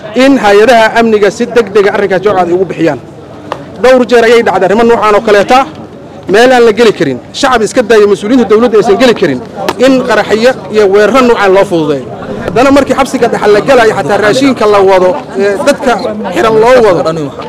in hay-adaha amniga si deg dega arrinkaas jawaab ay ugu bixiyaan dhowr jeer ayay dhacday arrimo noocaan oo kaleeta meel aan la geli karin shacab iska daaya mas-uuliyiinta dawladda aysan geli karin in qaraxyo iyo weeraro noocaan loo fududeeyo haddana markii xabsiga dhexal la gelayo xataa raashiinka la wado ee dadka xiran loo wado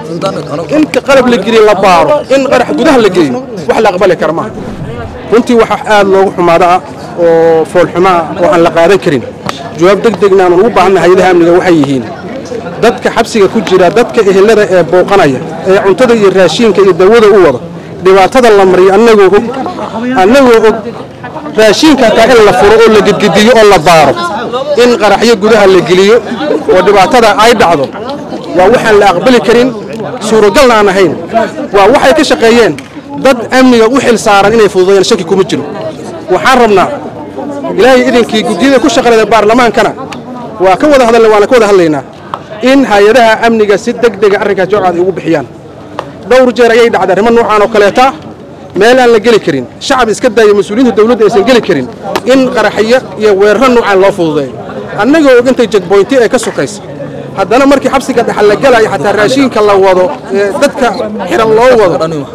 inta qalab la geliye la baaro in qarax gudaha la geeyo wax la aqbali kara maaha runtii waxa aad loogu xumaado ah oo foolxumo ah oo aan la qaadan karin jawaab deg degna aan ugu baahanna hay-adaha amniga waxay yihiin dadka xabsiga ku jira dadka ehelada ee booqanaya ee cuntada iyo raashiinka iyo dawada u wada dhibaatada la mariyo annagoo og annagoo og raashiinka hataa in la furo oo la gedgediyo oo la baaro in qaraxyo gudaha la geliyo oo dhibaatada ay dhacdo waa waxaan la aqbali karin suuragalna aan ahayn waa waxay ka shaqeeyeen dad amniga u xil saaran inay fududeeyaan shaki kuma jiro waxaan rabnaa ilaahay idinkii guddiyada ku shaqaleeda baarlamaankana waa ka wada hadalna waana ka wada hadlaynaa in hay-adaha amniga si deg dega arrinkaas jawaab ay ugu bixiyaan dhowr jeer ayay dhacday arrimo noocaan oo kaleeta meel aan la geli karin shacab iska daaya mas-uuliyiinta dawladda aysan geli karin in qaraxyo iyo weeraro noocaan loo fududeeyo annagoo og intay jegboynti ee ka sokaysa haddana markii xabsiga dhexal la gelayo xataa raashiinka la wado ee dadka xiran loo wado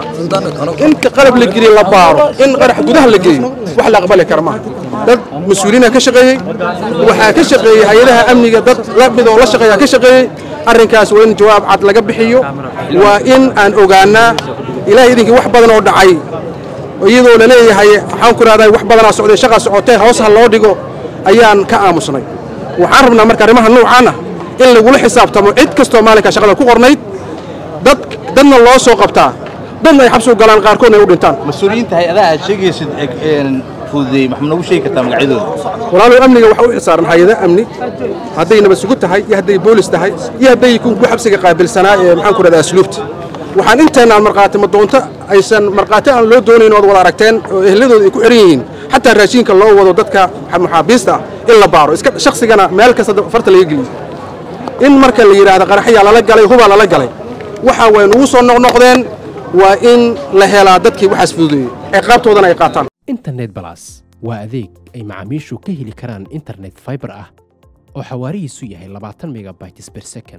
inta qalab la geliye la baaro in qarax gudaha la geeyo wax la aqbali kara maaha dad mas-uuliyiina ka shaqeeyey waxaa ka shaqeeyey hay-adaha amniga dad la mid oo la shaqeeyaa ka shaqeeyey arrinkaas waa in jawaab cad laga bixiyo waa in aan ogaanaa ilaahay idinkii wax badan oo dhacay iyadoo la leeyahay waxaan ku ihahdaa wax badanaa socday shaqaa socotee hoos ha loo dhigo ayaan ka aamusnay waxaan rabnaa marka arrimaha noocaan ah in lagula xisaabtamo cid kastoo maalinkaa shaqada ku qornayd dad dadna loo soo qabtaa dadna ay xabsi u galaan qaarkoodna ay u dhintaan mas-uuliyiinta hay-adaha aad sheegaysid fududeeyey maxaa noogu sheegi kartaa magacyadooda walaalow amniga waxaa u xilsaaran hay-ada amni hadday nabad sugid tahay iyo hadday boolis tahay iyo hadday ku xabsiga qaabilsanaa ee maxaan ku rahdaa asluubta waxaan inteennaan markhaati madoonto aysan markhaati aan loo doonayn ood wada aragteen oo ehladooda ay ku xihan yihiin xataa raashiinka loo wado dadka muxaabiista ah in la baaro iska shaksigana meel kasta farta laga geliyo in marka la yidhaahdo qaraxyaa lala galay hubaa lala galay waxa way nugu soo noqnoqdeen waa in la helaa dadkii waxaas fududeeyey ciqaabtoodana ay qaataan internet balas waa adeeg ay macaamiishu ka heli karaan internet fiber ah oo xawaarihiisu yahay labaatan megabytes per second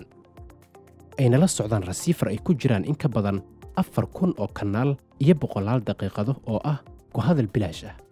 ayna la socdaan rasiifar ay ku jiraan in ka badan afar kun oo kanaal iyo boqolaal daqiiqado oo ah ku hadal bilaash ah